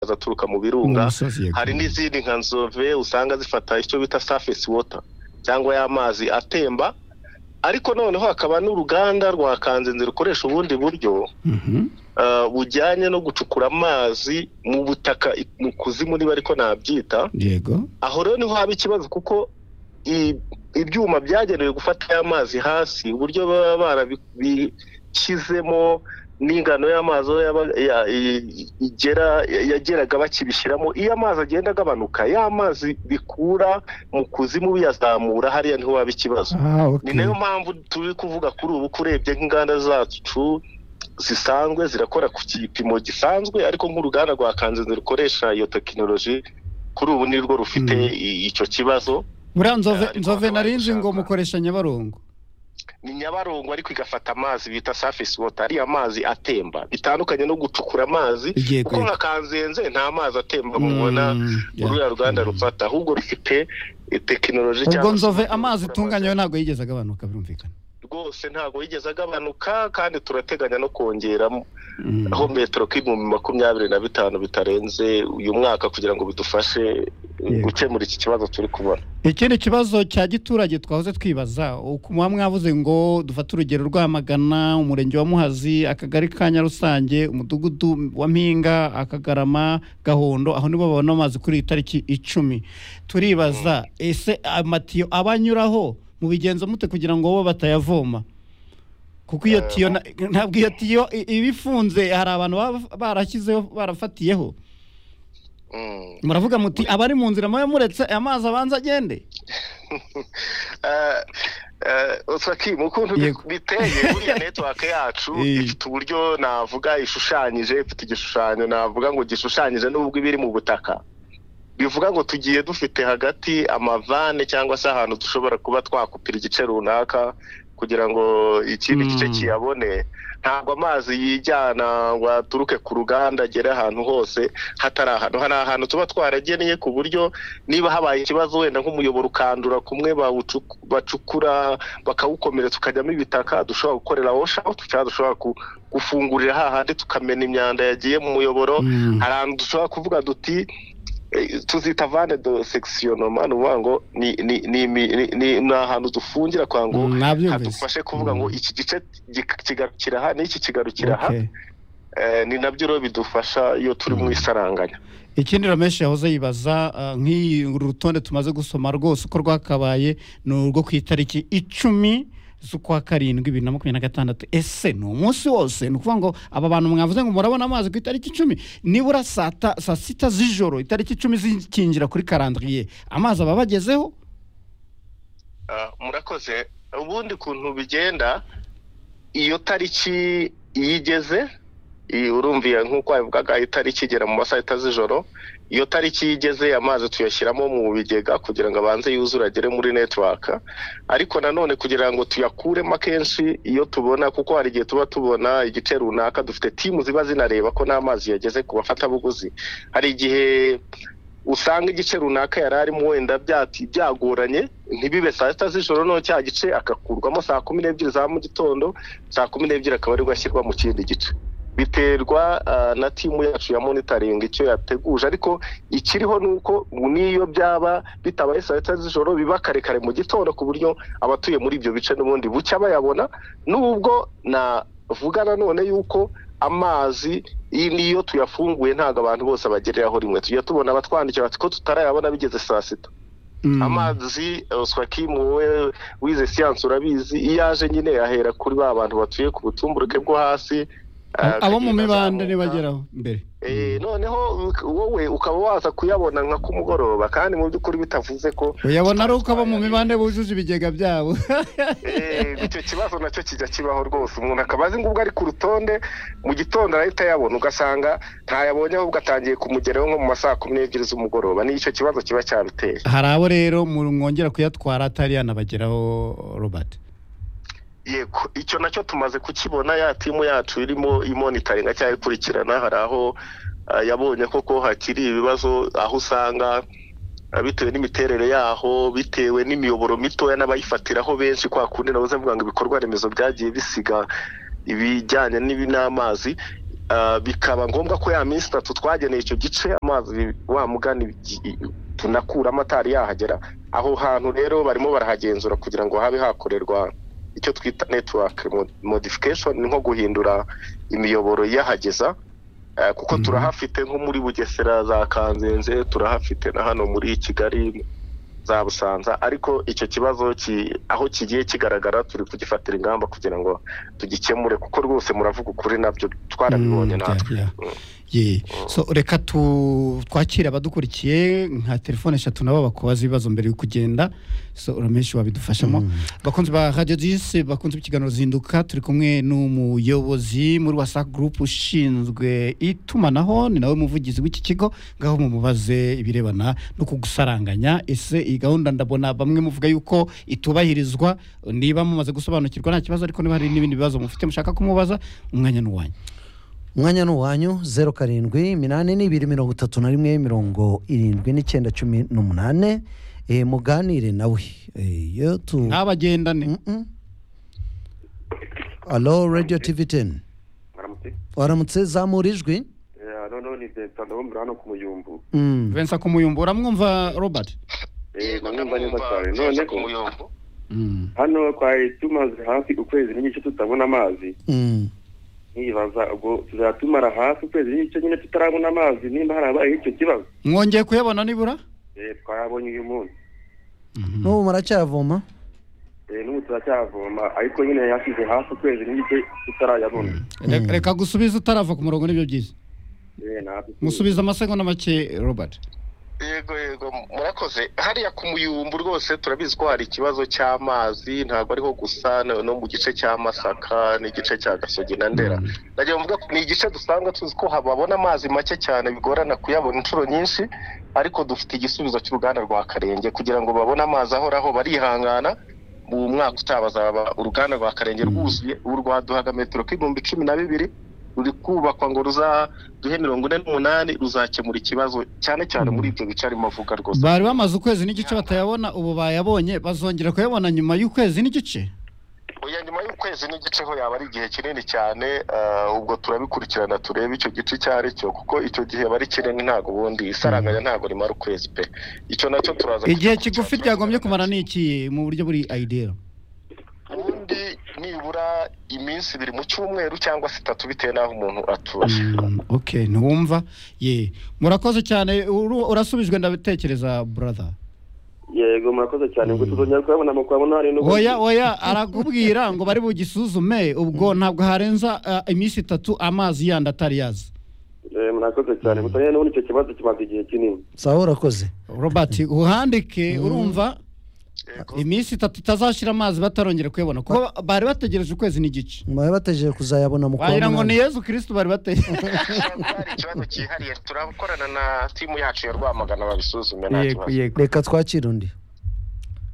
amazi aturuka mu birunga hari n'izindi nka nzove usanga zifata icyo bita surface water cyangwa y'amazi atemba ariko noneho hakaba n'uruganda rwa kanzenze rukoresha ubundi buryo bujyanye no gucukura amazi mu butaka mu kuzimu niba ariko nabyita aho rero niho haba ikibazo kuko ibyuma byagenewe gufata aya mazi hasi uburyo baba barabishyizemo n'ingano y'amazi yageraga bakibishyiramo iyo amazi agenda agabanuka ya mazi bikura mu kuzimu biyazamura hariya niho waba ikibazo ni nayo mpamvu turi kuvuga kuri ubu ko urebye nk'inganda zacu zisanzwe zirakora ku gipimo gisanzwe ariko nk'uruganda rwa kanzenze rukoresha iyo tekinoloji kuri ubu nirwo rufite icyo kibazo buriya nzove narinzi ngo mukoresha nyabarongo ni nyabarongo ariko igafata amazi bita surface water ariya mazi atemba bitandukanye no gucukura amazi kuko nka kanzenze nta mazi atemba mubona uriya ruganda rufata ahubwo rufite tekinoloji cyangwa ubwo nzove amazi itunganywe ntabwo yigeze agabanuka birumvikana rwose ntabwo yigeze agabanuka kandi turateganya no kongeramo aho metero k'ibihumbi makumyabiri na bitanu bitarenze uyu mwaka kugira ngo bidufashe gukemura iki kibazo turi kubona ikindi kibazo cya giturage twahoze twibaza muba mwavuze ngo dufate urugero rwamagana umurenge wa muhazi akagari ka nyarusange umudugudu wa mpinga akagarama gahondo aho nibo babona amazi kuri iyi tariki icumi turibaza ese amatiyo abanyuraho mubigenza mute kugira ngo bo batayavoma kuko iyo tiyo ntabwo iyo tiyo iba ifunze hari abantu barashyizeho barafatiyeho muravuga muti abari mu nzira muba muretse amazi abanza agende mu ukuntu biteye buriya netiwake yacu ifite uburyo navuga ishushanyije ifite igishushanyo navuga ngo gishushanyije n'ubwo iba iri mu butaka bivuga ngo tugiye dufite hagati amavane cyangwa se ahantu dushobora kuba twakupira igice runaka kugira ngo ikindi gice kiyabone ntabwo amazi yijyana ngo aturuke ku ruganda agere ahantu hose hatari ahantu hari ahantu tuba twarageneye ku buryo niba habaye ikibazo wenda nk'umuyoboro ukandura kumwe bacukura bakawukomeretsa ukajyamo ibitaka dushobora gukorera woshawuti cyangwa dushobora gufungurira hahandi tukamena imyanda yagiye mu muyoboro hari ahantu dushobora kuvuga duti tuzita vane do sekisiyonoma ni ukuvuga ngo ni ahantu dufungira kwa ngo hadufashe kuvuga ngo iki gice kigarukira aha n'iki kigarukira aha ni nabyo rero bidufasha iyo turi mu isaranganya ikindi rameshi yahoze yibaza nk'iyi rutonde tumaze gusoma rwose uko rwakabaye ni urwo ku itariki icumi z'ukwa karindwi bibiri na makumyabiri na gatandatu ese ni umunsi wose ni ukuvuga ngo aba bantu mwavuze ngo murabona amazi ku itariki icumi nibura saa sita z'ijoro itariki icumi zikinjira kuri karandiriye amazi aba abagezeho murakoze ubundi kuntu bigenda iyo tariki iyo igeze urumviye nk'uko wabivugaga itariki igera mu masaha yita z'ijoro iyo tariki iyo igeze amazi tuyashyiramo mu bigega kugira ngo abanze yuzure agere muri netiwaka ariko nanone kugira ngo tuyakuremo akenshi iyo tubona kuko hari igihe tuba tubona igice runaka dufite timu ziba zinareba ko n'amazi yageze ku bafatabuguzi hari igihe usanga igice runaka yari arimo wenda byagoranye ntibibe saa sita z'ijoro no cya gice agakurwamo saa kumi n'ebyiri za mu gitondo saa kumi n'ebyiri akaba aribwo ashyirwa mu kindi gice biterwa na timu yacu ya monitoring icyo yateguje ariko ikiriho ni uko n'iyo byaba bitabaye saa sita z'ijoro biba kare kare mu gitondo ku buryo abatuye muri ibyo bice n'ubundi bucya bayabona n'ubwo navuga nanone yuko amazi niyo tuyafunguye ntabwo abantu bose bagereraho rimwe tujya tubona abatwandikira bati ko tutarayabona bigeze saa sita amazi wowe wize siyansi urabizi iyo aje nyine yahera kuri ba bantu batuye ku butumburuke bwo hasi abo mu mibande ntibageraho mbere noneho wowe ukaba waza kuyabona nka ku mugoroba kandi mu by'ukuri bitavuze ko uyabona ari uko abo mu mibande bujuje ibigega byabo icyo kibazo nacyo kijya kibaho rwose umuntu akaba azi ngo ubwo ari ku rutonde mu gitondo arahita ayabona ugasanga ntayabonye ahubwo atangiye kumugeraho nko mu masaha makumyabiri n'ebyiri z'umugoroba nicyo kibazo kiba cyaruteye hari abo rero mwongera kuyatwara atari yanabageraho robert yego icyo nacyo tumaze kukibona ya timu yacu irimo imonitaringa cyangwa ikurikirana hari aho yabonye koko hakiri ibibazo aho usanga bitewe n'imiterere yaho bitewe n'imiyoboro mitoya n'abayifatiraho benshi kwa kundi nabuze mvuga ngo ibikorwa remezo byagiye bisiga ibijyanye n'amazi Ah, bikaba ngombwa ko ya minsi itatu twageneye icyo gice amazi wa mugani i- i- tunakuramo atari yahagera aho hantu rero barimo barahagenzura kugira ngo habe hakorerwa icyo twita network mo- modification ni nko guhindura imiyoboro iyahageza Ah, kuko Mhm. turahafite nko muri bugesera za kanzenze turahafite na hano muri kigali za busanza ariko icyo kibazo ki- aho kigiye kigaragara turi kugifatira ingamba kugira ngo tugikemure kuko rwose muravuga ukuri nabyo twarabibonye Mm, natwe yeah, yeah. Yeah. so reka tu twakire abadukurikiye nka telefone eshatu nabo bakubaza ibibazo mbere yo kugenda so urameshi wabidufashamo bakunzi ba radio disi bakunzi b'ikiganiro zinduka turi kumwe n'umuyobozi muri wasac group ushinzwe itumanaho ni nawe muvugizi w'iki kigo ngaho mumubaze ibirebana no kugusaranganya ese iyi gahunda ndabona bamwe muvuga yuko itubahirizwa niba mumaze gusobanukirwa nta kibazo ariko niba hari n'ibindi bibazo mufite mushaka kumubaza umwanya ni uwanyu umwanya ni uwanyu zeru karindwi iminani n'ibiri mirongo itatu na rimwe mirongo irindwi n'icyenda cumi n'umunane Eh, muganire nawe Eh, iyo tu ntabagendane Mm-mm. alo radiyo tivi teni mwaramutse waramutse zamura ijwi Eh, noneho ni vincent ndabumvira hano ku muyumbu Mm. vensa kumuyumba uramwumva robert Eh, Yego, ndamwumva neza ndamwumva, cyane Vincent noneho Kumuyombo. Mm. hano twari tumaze hafi ukwezi n'igice tutabona amazi Mm. nkibaza ubwo tuzatumara hafi ukwezi n'igice nyine tutarabona amazi nimba harabayeho icyo kibazo mwongeye kuyabona nibura Eh, twayabonye uyu munsi n'ubu muracyavoma Eh, n'ubu turacyavoma ariko nyine yasize hafi ukwezi n'igice tutarayabona Re- reka gusubiza utarava ku murongo nibyo byiza Eh, natwe tu- musubiza amasegonda make robert yego yego murakoze hariya ku muyumbu rwose turabizi ko hari ikibazo cy'amazi ntabwo ariho gusa no no mu gice cya masaka n'igice cya gasogi na ndera ndagira ngo mvuge ko ni igice dusanga tuzi ko hababona amazi make cyane bigorana kuyabona inshuro nyinshi ariko dufite igisubizo cy'uruganda rwa karenge kugira ngo babone amazi ahoraho barihangana mu mwaka utaha bazaba uruganda rwa karenge rwuzuye urwaduhaga metero k'ibihumbi cumi na bibiri ruri kubakwa ngo ruzaduhe mirongo ine n'umunani ruzakemura ikibazo cyane cyane muri ibyo bice arimo avuga rwose bari bamaze ukwezi n'igice batayabona ubu bayabonye bazongera kuyabona nyuma y'ukwezi n'igice oya nyuma y'ukwezi n'igice ho yaba ari igihe kinini cyane ah, ubwo turabikurikirana turebe icyo gice icyo ari cyo kuko icyo gihe bari kinini ntabwo ubundi isaranganya ntabwo rimara ukwezi pe icyo nacyo turaza igihe kugikurikirana, kigufi turabiganira. byagombye kumara ni iki mu buryo buri idea ubundi nibura iminsi ibiri mu cyumweru cyangwa se itatu bitewe n'aho umuntu atuye Mm, okay ntiwumva ye murakoze cyane uru- urasubijwe ndatekereza brother yego murakoze cyane ngo tuzongera kuyabona mu kubabona hari n'ubundi. oya oya arakubwira ngo bari bugisuzume ubwo ntabwo harenza ah, iminsi itatu amazi yandi atari yaza Eh, murakoze cyane gusa nyine n'ubundi icyo kibazo kimaze igihe kinini sawa urakoze robert uhandike Mm. urumva Yego. iminsi itatu itazashira amazi batarongera kuyabona kuko ba- bari bategereje ukwezi n'igice mwari bategereje kuzayabona mu kwa wagira ngo ni munani yezu kirisitu bari bategereje Ntabwo hari ikibazo cyihariye turakorana na timu yacu ya rwamagana babisuzume nta yego kibazo yego reka twakire undi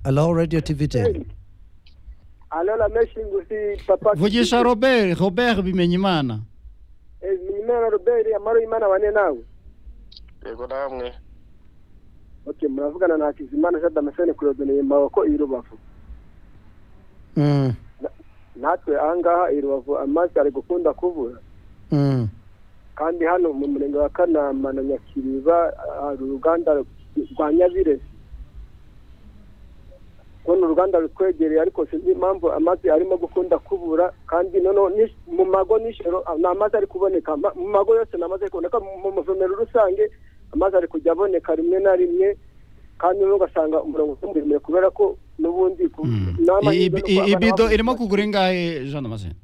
alo radiyo tivi teni Alors meshi ngusi papa vugisha robert robert bimenya imana Nimera Robert amaro imana wane nawe yego namwe Okay muravugana na Hakizimana Jean Damascene Claude Maboko i Rubavu Mm. natwe ahangaha i Rubavu amazi ari gukunda kubura Mm. kandi hano mu murenge wa Kanama na Nyakiriba hari uruganda rwa Nyabirezi kubona uruganda rutwegereye ariko sinzi impamvu amazi arimo gukunda kubura kandi noneho n'ish- mu mago n'ijoro ah, nta mazi ari kuboneka Ma- mu mago yose nta mazi ari kuboneka mu mu mavomero rusange amazi ari kujya aboneka rimwe na rimwe kandi noneho ugasanga umurongo utumuremure kubera ko n'ubundi ku- Mm. nta I- mahirwe i- yo i- kuba ibido abantu irimo bafite- kugura ingahe jean damascene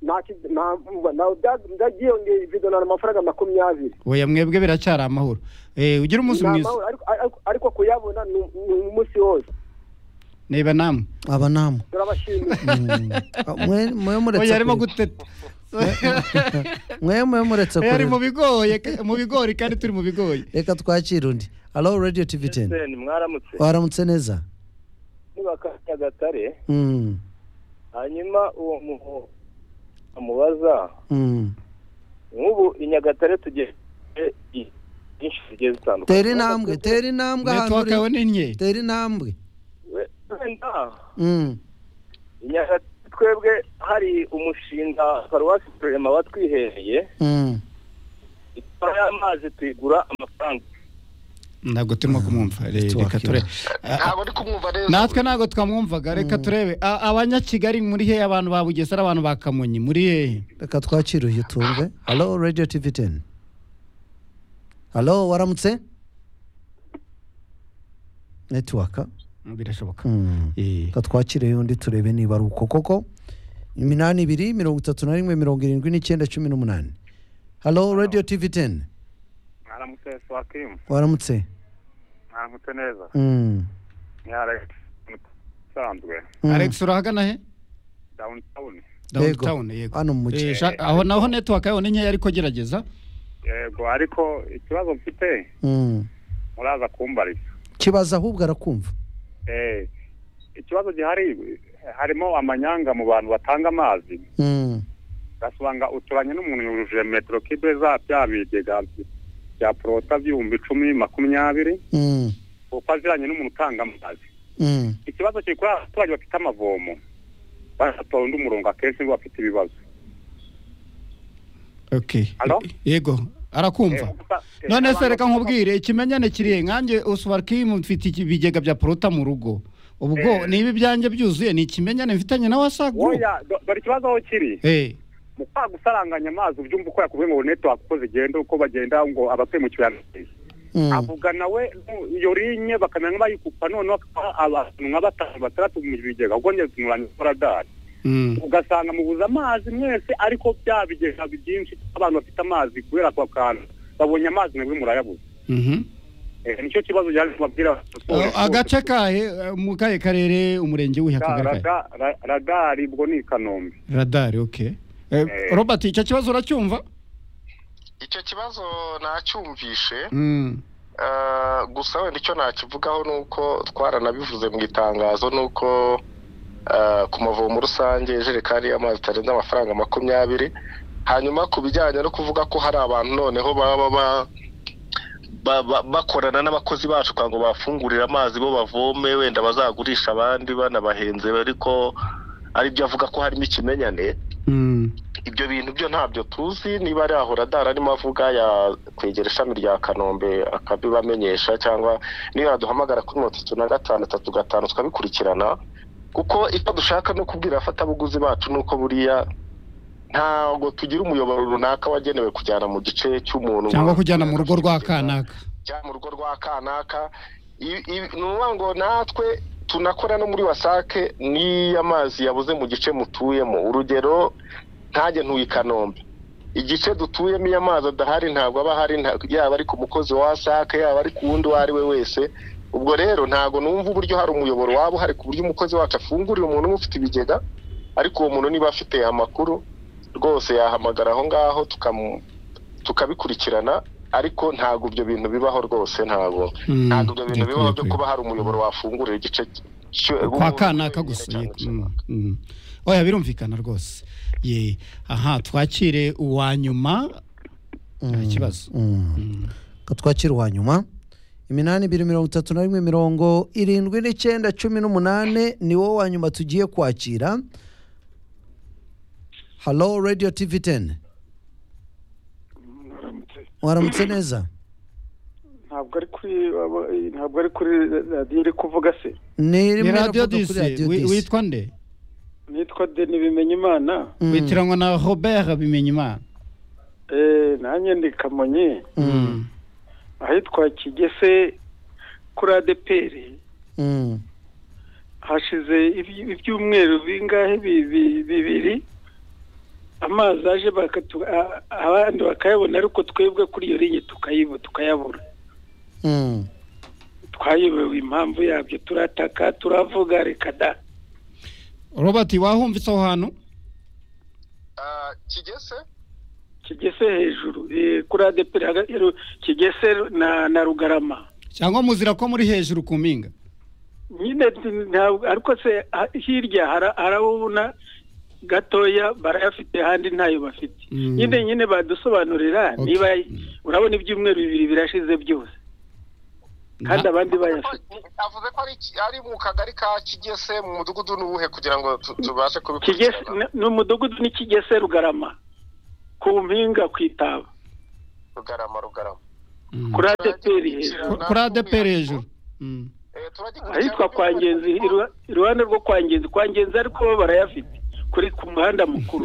nta ki- nta- nta- bya- byagiyongera ibido ni amafaranga makumyabiri oya mwebwe biracyari amahoro Eh, ugire umunsi Ni mwiza amahoro, ariko- ariko- ariko kuyabona ni ni umunsi wose niba namwe aba namwe turabashimira Mm. Ah, mwe- mwe muretse oya arimo kurira. guteta mwe mwe muretse Eh, ari mu kurira. bigoye ka- mu bigori kandi turi mu bigoye reka twakire undi alo radiyo tivi teni mwaramutse waramutse neza ntibakanyagatare Mm. hanyuma uwo muntu amubaza Mm. nk'ubu i nyagatare tugiye i- byinshi bigiye bitandukanye tera intambwe tera intambwe ahantu netiwaka yawe ni uri nke tera intambwe wenda Mm. i nyagatare twebwe hari umushinga paruwasi turema watwihereye Mm. itwara y'amazi tuyigura amafaranga ntabwo turimo kumwumva re- Network reka turebe ntabwo ndi kumwumva neza natwe ntabwo twamwumvaga reka turebe A- abanyakigali muri hehe abantu ba bugesera abantu ba kamonyi muri hehe reka twakire uyu tumve halo radiyo tivi teni halo waramutse netiwaka birashoboka Mm. Eh. reka twakire undi turebe niba ari uko koko iminani ibiri mirongo itatu na rimwe mirongo irindwi n'icyenda cumi n'umunani halo radiyo tivi teni mwaramutse swakimu waramutse mwaramutse neza Mm. ni alex usanzwe Mm. alex urahagana he dawuni Yego. downtown yego hano mu mujyi Eh, sha- aho naho netiwaka yaho ni nkeya ariko gerageza yego ariko ikibazo mfite Mm. muraza kumbariza kibaza ahubwo arakumva Eh, ikibazo gihari harimo amanyanga mu bantu batanga amazi Mm. ugasanga uturanye n'umuntu yujuje metero kibe za bya bigega bya porota by'ibihumbi icumi makumyabiri Mm. kuko aziranye n'umuntu utanga amazi Mm. ikibazo kiri kuri abaturage bafite amavomo banatonda umurongo akenshi ngo bafite ibibazo okay Hello? yego Eh, arakumva gusa- eh, none se abantu- reka nkubwire ikimenyane kirihe nkanjye usubarkimu mfite iki- ibigega bya porota mu rugo ubwo Eh. niba ibyanjye byuzuye ni ikimenyane mfitanye na wasagu oya do- dore ikibazo aho kiri eh mu kwa gusaranganya amazi ubyumva uko yakubwiye ngo netiwaka uko zigenda uko bagenda ngo abatuye mu kibaya Mm. avuga nawe nu- iyo linye bakamenya nk'abayikupa noneho akaba abantu nka batanu batandatu mu bigega ubwo njye tunyuranye koradari mm. ugasanga mubuze amazi mwese ariko bya bigega byinshi abantu bafite amazi kubera ako kantu babonye amazi mwebwe murayabuze mhm Eh, nicyo kibazo yaje kubabwira Uh, agace kahe uh, mu kahe karere umurenge w'ihe akagari kahe Rada- ra- radari ubwo ni i kanombe radari okay Eh. Eh, robert icyo kibazo uracyumva icyo kibazo nacyumvishe Mm, Ah, gusa wenda icyo nakivugaho ni uko twaranabivuze mu itangazo ni uko ah, ku mavomo rusange ijerekani y'amazi itarenze amafaranga makumyabiri hanyuma ku bijyanye no kuvuga ko hari abantu noneho baba ba- ba- ba- bakorana n'abakozi bacu kugira ngo bafungurire amazi bo bavome wenda bazagurisha abandi banabahenze ariko ari byo avuga ko harimo ikimenyane mm, ibyo bintu byo ntabyo tuzi niba ari aho radari arimo avuga yakwegera ishami rya kanombe akabibamenyesha cyangwa niba yaduhamagara kuri mirongo itatu na gatanu itatu gatanu tukabikurikirana kuko icyo dushaka no kubwira abafatabuguzi bacu ni uko buriya ntabwo tugira umuyoboro runaka wagenewe kujyana mu gice cy'umuntu cyangwa kujyana mu rugo rwa kanaka cyangwa mu rugo rwa kanaka I- i- ni ukuvuga ngo natwe tunakora no muri wasake n'iyo amazi yabuze mu gice mutuyemo urugero ntajye ntuye i kanombe igice dutuyemo iyo amazi adahari ntabwo aba ahari nta- yaba ari ku mukozi wa wasake yaba ari ku wundi uwo ari we wese ubwo rero ntabwo numva uburyo hari umuyoboro waba uhari ku buryo umukozi wacu afungurira umuntu umwe ufite ibigega ariko uwo muntu niba afite amakuru rwose yahamagara aho ngaho tukamu- tukabikurikirana ariko ntabwo ibyo bintu bibaho rwose ntabwo Mm, ntabwo ibyo bintu bibaho byo yego, kuba hari umuyoboro wafungurira igice cy- yego. kwa kanaka gusa yego, mm, mm. oya birumvikana rwose ye aha twakire uwa nyuma nta kibazo Mm. Mm. Reka twakire uwa nyuma iminani ibiri mirongo itatu na rimwe mirongo irindwi n'icyenda cumi n'umunani ni wo wa nyuma tugiye kwakira halo radiyo tivi teni waramutse neza ntabwo ari kuri ntabwo ari kuri radiyo iri kuvuga se ni ni rimwe radiyo iravuga kuri disi radiyo wi- disi witwa nde nitwa deni bimenyimana Mm. witiranywa na robert bimenyimana Eh, nanjye ndi kamonyi Mm, ahitwa kigese kuri adeperi Mm. hashize iby- ibyumweru bingahe bi- bi- bibiri amazi aje bakatu- a- abandi bakayabona ariko twebwe kuri iyo linye tukayibu- tukayabura Mm. twayobewe impamvu yabyo turataka turavuga reka da robert wahumvise aho hantu kigese kigese hejuru eh, kuri adeperi hagati ya Ru- kigese na na rugarama cyangwa muzira ko muri hejuru ku mpinga nyine nti- ntabwo ariko se ha- hirya hara- harabona gatoya barayafite ahandi ntayo bafite Mm. nyine nyine badusobanurira Okay. niba urabona ibyumweru bibiri birashize byose kandi abandi bayafite avuze ko ari iki- ari mu kagari ka kigese mu mudugudu n'uwuhe kugira ngo tu- tubashe kigese kubikurikirana ni umudugudu ni kigese rugarama ku mpinga ku itaba rugarama rugarama Mm. kuri adeperi hejuru Ku- kuri adeperi hejuru Mm. Eh, turagikurikirana ahitwa kwa ngenzi iru- iruhande rwo kwa ngenzi kwa ngenzi ariko bo barayafite kuri ku muhanda mukuru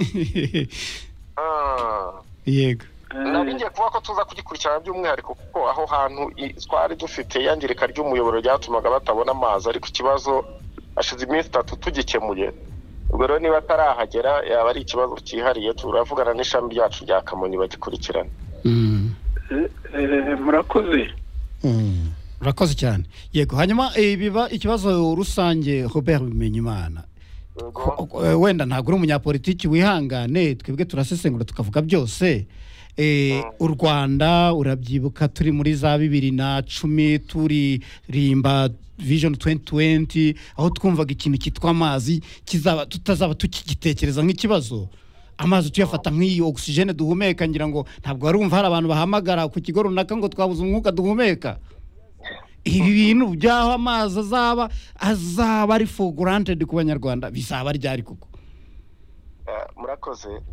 Ah. yego nari ngiye kuvuga ko tuza kugikurikirana by'umwihariko kuko aho hantu i- twari dufite iyangirika ry'umuyoboro ryatumaga batabona amazi ariko ikibazo hashize iminsi itatu tugikemuye ubwo rero niba atarahagera yaba ari ikibazo cyihariye turavugana n'ishami ryacu rya kamonyi bagikurikirana Mm. Eh, eh, murakoze Mm. urakoze cyane yego hanyuma eh, biba ikibazo rusange robert bimenyimana Ko- ko- eh, wenda ntabwo uri umunyapolitiki wihangane twebwe turasesengura tukavuga byose Eh, u rwanda urabyibuka turi muri za bibiri na cumi turirimba vision 2020 aho twumvaga ikintu cyitwa amazi kizaba tutazaba tukigitekereza nk'ikibazo amazi tuyafata nk'iyi ogisijene duhumeka ngira ngo ntabwo warumva hari abantu bahamagara ku kigo runaka ngo twabuze umwuka duhumeka ibi bintu by'aho amazi azaba azaba ari for granted ku banyarwanda bizaba ryari koko Eh, murakoze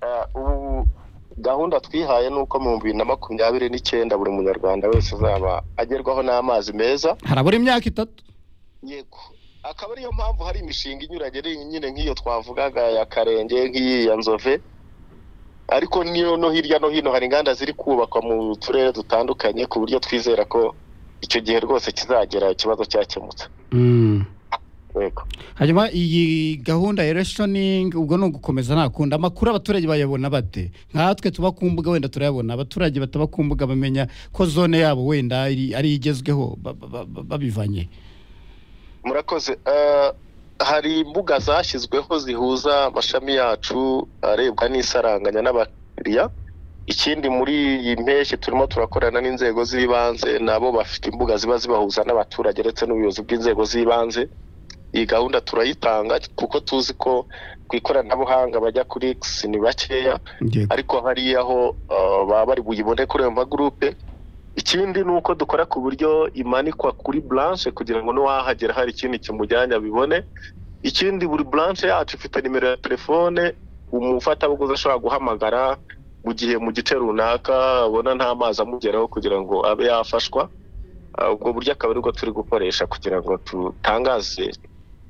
Eh, ubu gahunda twihaye ni uko mu bihumbi bibiri na makumyabiri n'icyenda buri munyarwanda wese azaba agerwaho n'amazi meza harabura imyaka itatu yego akaba ariyo mpamvu hari imishinga inyuranye ari nyine nk'iyo twavugaga ya karenge nk'iyi ya nzove ariko niyo no hirya no hino hari inganda ziri kubakwa mu turere dutandukanye ku buryo twizera ko icyo gihe rwose kizagera ikibazo cyakemutse yego hanyuma iyi gahunda ya reshoning ubwo ni ugukomeza ntakunda amakuru abaturage bayabona bate nkatwe tuba ku mbuga wenda turayabona abaturage bataba ku mbuga bamenya ko zone yabo wenda ari ari igezweho ba- ba- ba- babivanye murakoze Eh, hari imbuga zashyizweho zihuza amashami yacu arebwa n'isaranganya n'abakiriya ikindi muri iyi mpeshyi turimo turakorana n'inzego z'ibanze nabo bafite imbuga ziba zibahuza n'abaturage ndetse n'ubuyobozi bw'inzego z'ibanze iyi gahunda turayitanga kuko tuzi ko ku ikoranabuhanga bajya kuri x ni bakeya yego ariko hariya aho uh, baba bari buyibone kuri ayo magurupe ikindi ni uko dukora ku buryo imanikwa kuri blanche kugira ngo n'uwahagera hari ikindi kimujyanye abibone ikindi buri blanche yacu ifite nimero ya telefone umufatabuguzi ashobora guhamagara mu gihe mu gice runaka abona nta mazi amugeraho kugira ngo abe yafashwa Uh, ubwo buryo akaba aribwo turi gukoresha kugira ngo tutangaze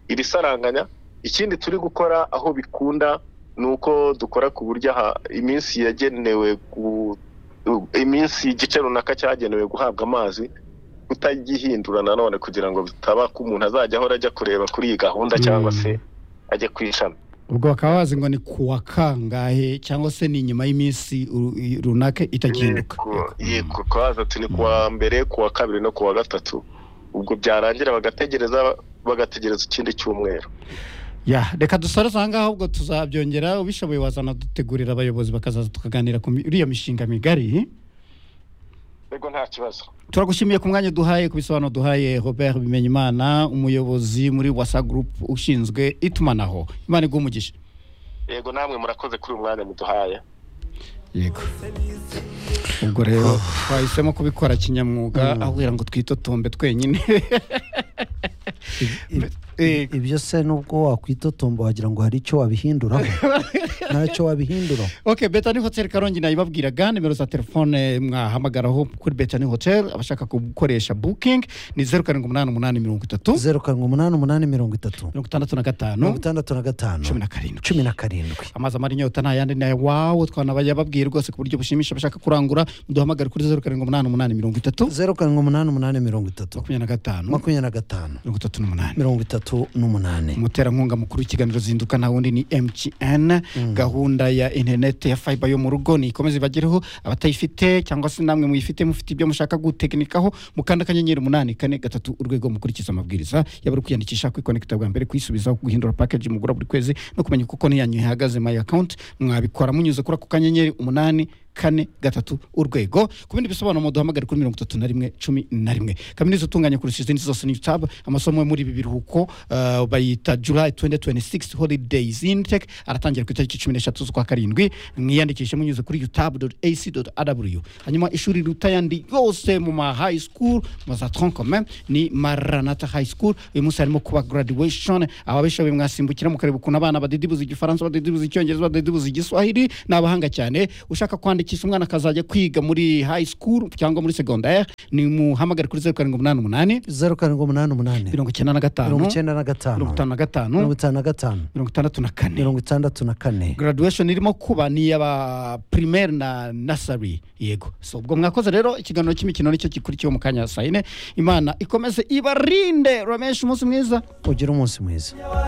iri saranganya ikindi turi gukora aho bikunda ni uko dukora ku buryo aha- iminsi yagenewe gu- iminsi igice runaka cyagenewe guhabwa amazi kutagihindura nanone kugira ngo bitaba ko umuntu azajya ahora ajya kureba kuri iyi gahunda cyangwa Mm. se ajya ku ishami ubwo bakaba bazi ngo ni ku wa kangahe cyangwa se ni inyuma y'iminsi ru- runaka itagihinduka Yego, yego twaza turi kuwa mbere kuwa kabiri no kuwa gatatu ubwo byarangira bagategereza bagategereza ikindi cyumweru ya reka dusoreze aha ngaha ahubwo tuzabyongera ubishoboye wazana dutegurira abayobozi bakazaza tukaganira ku mi- iriya mishinga migari yego nta kibazo turagushimiye ku mwanya duhaye ku bisobanuro duhaye robert bimenyimana umuyobozi muri wasa group ushinzwe itumanaho imana iguha umugisha yego namwe murakoze kuri uyu mwanya muduhaye yego ubwo rero twahisemo kubikora kinyamwuga aho kugira ngo twitotombe twenyine I- Eh, ibyo se nubwo wakwitotomba wagira ngo hari icyo wabihinduraho ntacyo wabihinduraho ok betani hotel karongi nayibabwiraga nimero za telefone mwahamagaraho kuri betani hotel abashaka gukoresha booking ni zeru karindwi umunani umunani mirongo itatu zeru karindwi umunani umunani mirongo itatu mirongo itandatu na mirongo gatanu itandatu na gatanu cumi na karindwi cumi na karindwi amazi amara inyota nta yandi nayo wawo twanabayababwiye rwose ku buryo bushimisha abashaka kurangura muduhamagare kuri zeru karindwi umunani umunani mirongo itatu zeru karindwi umunani umunani mirongo itatu makumyabiri na gatanu makumyabiri na gatanu mirongo itatu n'umunani mirongo itatu n'umunani umuterankunga mukuru w'ikiganiro zinduka nta wundi ni mtn gahunda ya interineti ya fayiba yo mu rugo nikomeze ibagereho abatayifite cyangwa se namwe muyifite mufite ibyo mushaka gutekinikaho mukanda akanyenyeri umunani kane gatatu urwego mukurikiza amabwiriza yaba ari kwiyandikisha kwikonekita bwa mbere kwisubiza guhindura pakeji mugura buri kwezi no kumenya uko konti yanyu ihagaze mayi akawunti mwabikora munyuze kuri ako kanyenyeri umunani kane gatatu urwego ku bindi bisobanuro muduhamagare kuri mirongo itatu na rimwe cumi na rimwe kaminuza utunganya kurusha izindi zose ni tab amasomo yo muri ibi biruhuko uh, bayita july 2026 holidays intake aratangira ku itariki cumi n'eshatu z'ukwa karindwi mwiyandikishe munyuze kuri utab ac rw hanyuma ishuri riruta ayandi yose mu ma high school mazatron kome ni maranata high school uyu munsi harimo kuba graduation ababishoboye mwasimbukira mukareba ukuntu abana badidibuza igifaransa badidibuza icyongereza badidibuza igiswahili ni abahanga cyane ushaka kwandikisha umwana akazajya kwiga muri high school cyangwa muri secondaire ni muhamagare kuri zeru karindwi umunani umunani zeru karindwi umunani umunani mirongo icyenda na gatanu mirongo icyenda na gatanu mirongo itanu na gatanu mirongo itanu na gatanu mirongo itandatu na kane mirongo itandatu na kane graduation irimo kuba ni iy'aba primaire na nasari yego so ubwo mwakoze rero ikiganiro cy'imikino nicyo gikurikiyeho mu kanya saa yine imana ikomeze ibarinde uramenyeshe umunsi mwiza ugire umunsi mwiza